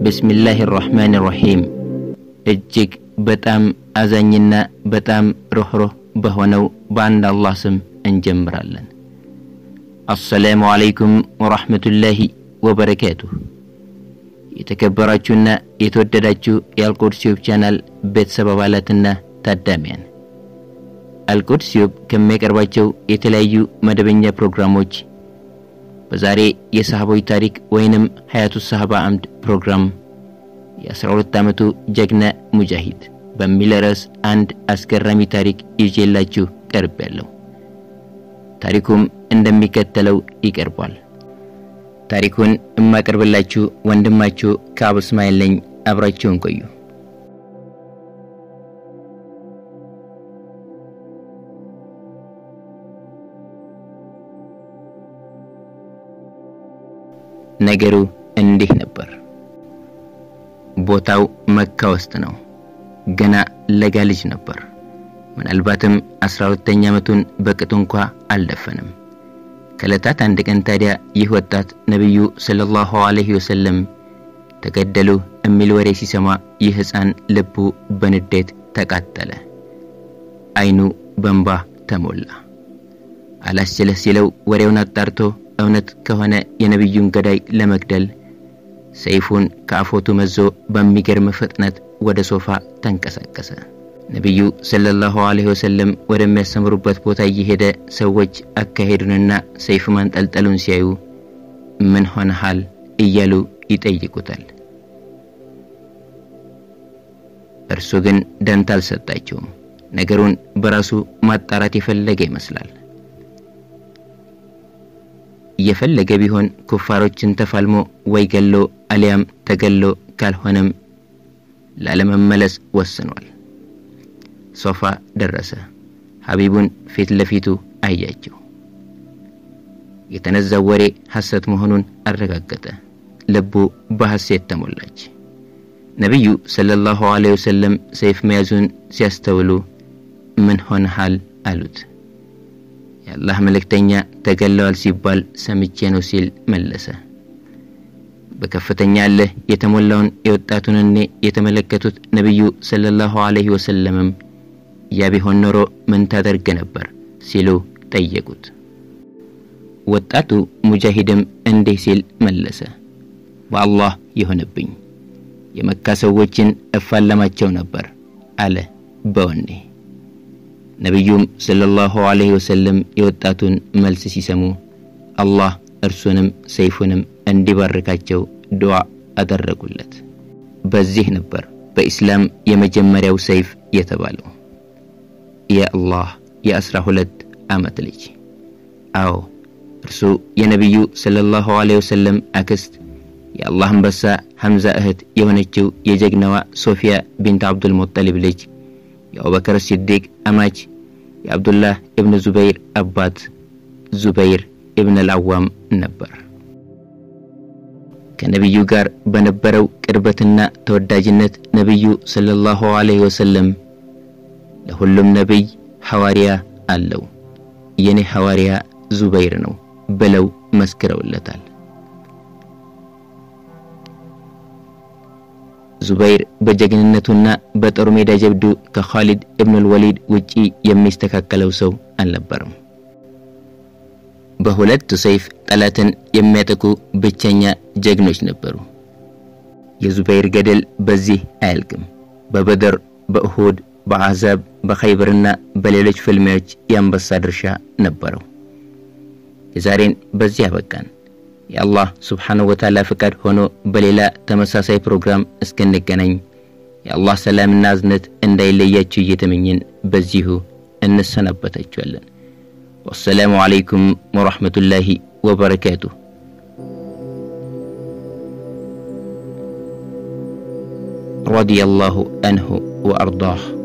ብስሚላህ ራሕማን ራሒም እጅግ በጣም አዛኝና በጣም ሩኅሩህ በሆነው በአንድ አላህ ስም እንጀምራለን። አሰላሙ አለይኩም ወራህመቱላሂ ወበረካቱሁ። የተከበራችሁና የተወደዳችሁ የአልቁድስ ዩብ ቻናል ቤተሰብ አባላትና ታዳሚያን አልቁድስ ዩብ ከሚያቀርባቸው የተለያዩ መደበኛ ፕሮግራሞች በዛሬ የሰሃቦች ታሪክ ወይንም ሀያቱ ሰሃባ አምድ ፕሮግራም የ12 ዓመቱ ጀግና ሙጃሂድ በሚል ርዕስ አንድ አስገራሚ ታሪክ ይዤላችሁ ቀርቤያለሁ። ታሪኩም እንደሚከተለው ይቀርባል። ታሪኩን የማቀርብላችሁ ወንድማችሁ ከአቡ እስማኤል ነኝ። አብራችሁን ቆዩ። ነገሩ እንዲህ ነበር። ቦታው መካ ውስጥ ነው። ገና ለጋ ልጅ ነበር። ምናልባትም አስራ ሁለተኛ ዓመቱን በቅጡ እንኳ አልደፈንም። ከዕለታት አንድ ቀን ታዲያ ይህ ወጣት ነቢዩ ሰለላሁ ዐለይሂ ወሰለም ተገደሉ የሚል ወሬ ሲሰማ ይህ ሕፃን ልቡ በንዴት ተቃጠለ። አይኑ በንባ ተሞላ። አላስችለህ ሲለው ወሬውን አጣርቶ እውነት ከሆነ የነቢዩን ገዳይ ለመግደል ሰይፉን ከአፎቱ መዞ በሚገርም ፍጥነት ወደ ሶፋ ተንቀሳቀሰ። ነቢዩ ሰለላሁ ዐለይሂ ወሰለም ወደሚያስተምሩበት ቦታ እየሄደ ሰዎች አካሄዱንና ሰይፍ ማንጠልጠሉን ሲያዩ ምን ሆነሃል እያሉ ይጠይቁታል። እርሱ ግን ደንታ አልሰጣቸውም። ነገሩን በራሱ ማጣራት የፈለገ ይመስላል። እየፈለገ ቢሆን ኩፋሮችን ተፋልሞ ወይ ገሎ አሊያም ተገሎ ካልሆነም ላለመመለስ ወስኗል። ሶፋ ደረሰ። ሀቢቡን ፊት ለፊቱ አያቸው። የተነዛው ወሬ ሐሰት መሆኑን አረጋገጠ። ልቡ በሐሴት ተሞላች። ነቢዩ ሰለላሁ ዐለይሂ ወሰለም ሰይፍ መያዙን ሲያስተውሉ ምን ሆነሃል አሉት። የአላህ መልእክተኛ ተገለዋል ሲባል ሰምቼ ነው ሲል መለሰ። በከፍተኛ እልህ የተሞላውን የወጣቱን እኔ የተመለከቱት ነቢዩ ሰለላሁ ዐለይሂ ወሰለምም ያ ቢሆን ኖሮ ምን ታደርግ ነበር ሲሉ ጠየቁት። ወጣቱ ሙጃሂድም እንዲህ ሲል መለሰ። በአላህ ይሆንብኝ የመካ ሰዎችን እፋለማቸው ነበር አለ በወኔ። ነቢዩም ሰለላሁ ዐለይሂ ወሰለም የወጣቱን መልስ ሲሰሙ አላህ እርሱንም ሰይፉንም እንዲባርካቸው ዱዓ አደረጉለት። በዚህ ነበር በኢስላም የመጀመሪያው ሰይፍ የተባለው። የአላህ የአስራ ሁለት ዓመት ልጅ አዎ እርሱ የነቢዩ ሰለላሁ ዐለይሂ ወሰለም አክስት የአላህ አንበሳ ሐምዛ እህት የሆነችው የጀግናዋ ሶፊያ ቢንት አብዱል ሙጠሊብ ልጅ የአቡበከር ሲዲቅ አማች የአብዱላህ ኢብኑ ዙበይር አባት ዙበይር ኢብን አልአዋም ነበር። ከነቢዩ ጋር በነበረው ቅርበትና ተወዳጅነት ነቢዩ ሰለላሁ ዐለይሂ ወሰለም ለሁሉም ነቢይ ሐዋርያ አለው፣ የኔ ሐዋርያ ዙበይር ነው ብለው መስክረውለታል። ዙበይር በጀግንነቱና በጦር ሜዳ ጀብዱ ከኻሊድ ኢብኑል ወሊድ ውጪ የሚስተካከለው ሰው አልነበረም። በሁለት ሰይፍ ጠላትን የሚያጠቁ ብቸኛ ጀግኖች ነበሩ። የዙበይር ገድል በዚህ አያልቅም። በበደር፣ በእሁድ፣ በአሕዛብ፣ በኸይበርና በሌሎች ፍልሚያዎች የአንበሳ ድርሻ ነበረው። የዛሬን በዚህ አበቃን። የአላህ ስብሓንሁ ወተዓላ ፍቃድ ሆኖ በሌላ ተመሳሳይ ፕሮግራም እስክንገናኝ የአላህ ሰላምና እዝነት እንዳይለያችሁ እየተመኘን በዚሁ እንሰናበታችኋለን። ወሰላሙ ዓለይኩም ወረሕመቱላሂ ወበረካቱሁ። ረዲየላሁ አንሁ ወአርዳህ